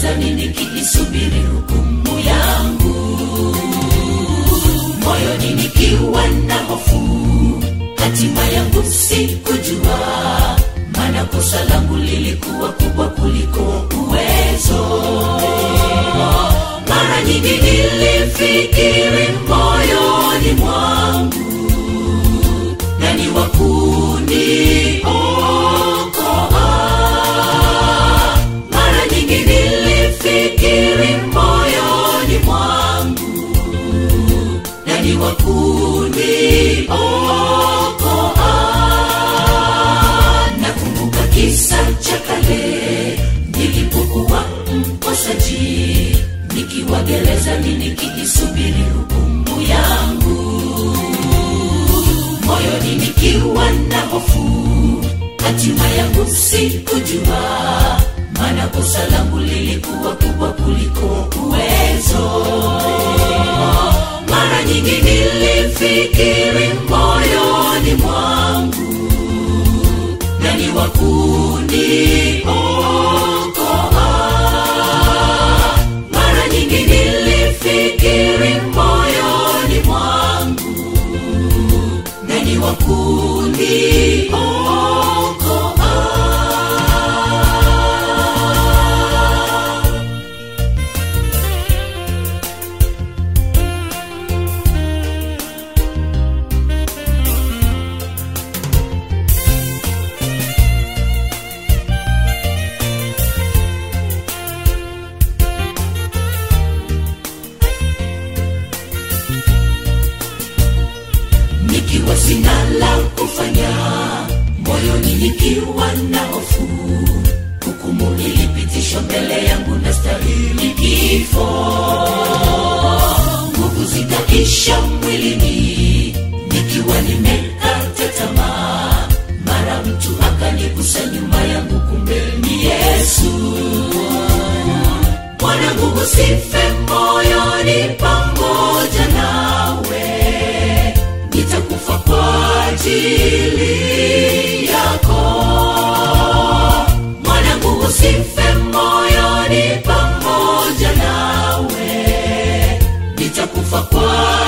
gerezani nikiisubiri hukumu yangu moyoni nikiwa na hofu hatima yangu sikujua maana kosa langu lilikuwa kubwa kuliko uwezo mara nyingi nilifikiri moyoni mwangu nani wakuniokoa mara nyingi nilifikiri moyoni mwangu nani wakuniokoa nakumbuka kisa cha kale nilipokuwa mkosaji nikiwa gerezani nikiisubiri hukumu yangu moyoni nikiwa na hofu hatima yangu sikujua maana kosa langu lilikuwa kubwa kuliko uwezo mara nyingi nilifikiri moyoni mwangu nani wakuniokoa mara nyingi nilifikiri moyoni mwangu nani wakuniokoa nikiwa sina la kufanya moyoni nikiwa na hofu hukumu ilipitishwa mbele yangu na stahili kifo nguvu zikaisha mwilini nikiwa nimekata tamaa mara mtu akanigusa nyuma yangu kumbe ni yesu mwanangu usife moyoni pamoja nawe nitakufa kwa ajili yako mwanangu usife moyoni pamoja nawe nitakufa kwa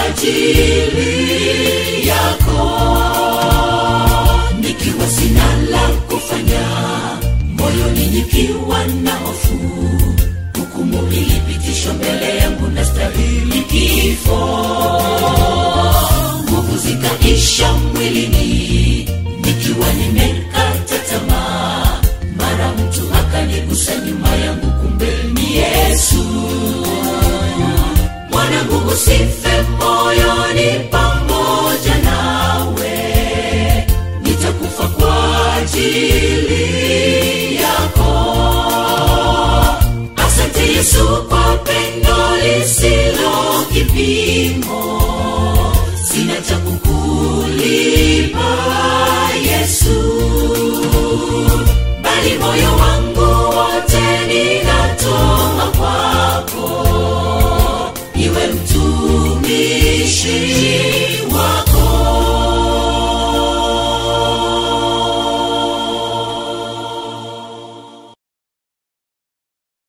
ajili yako nikiwa sina la kufanya moyoni nikiwa na hofu hukumu ilipitishwa mbele yangu na stahili kifo nguvu zikaisha mwilini nikiwa nimekata tamaa mara mtu akanigusa nyuma yangu kumbe ni yesu mwanangu usife moyoni pamoja nawe nitakufa kwa ajili yako asante yesu kwa pendo lisilo kipimo sina cha kukulipa yesu bali moyo wangu wote ninatoa kwako iwe mtumishi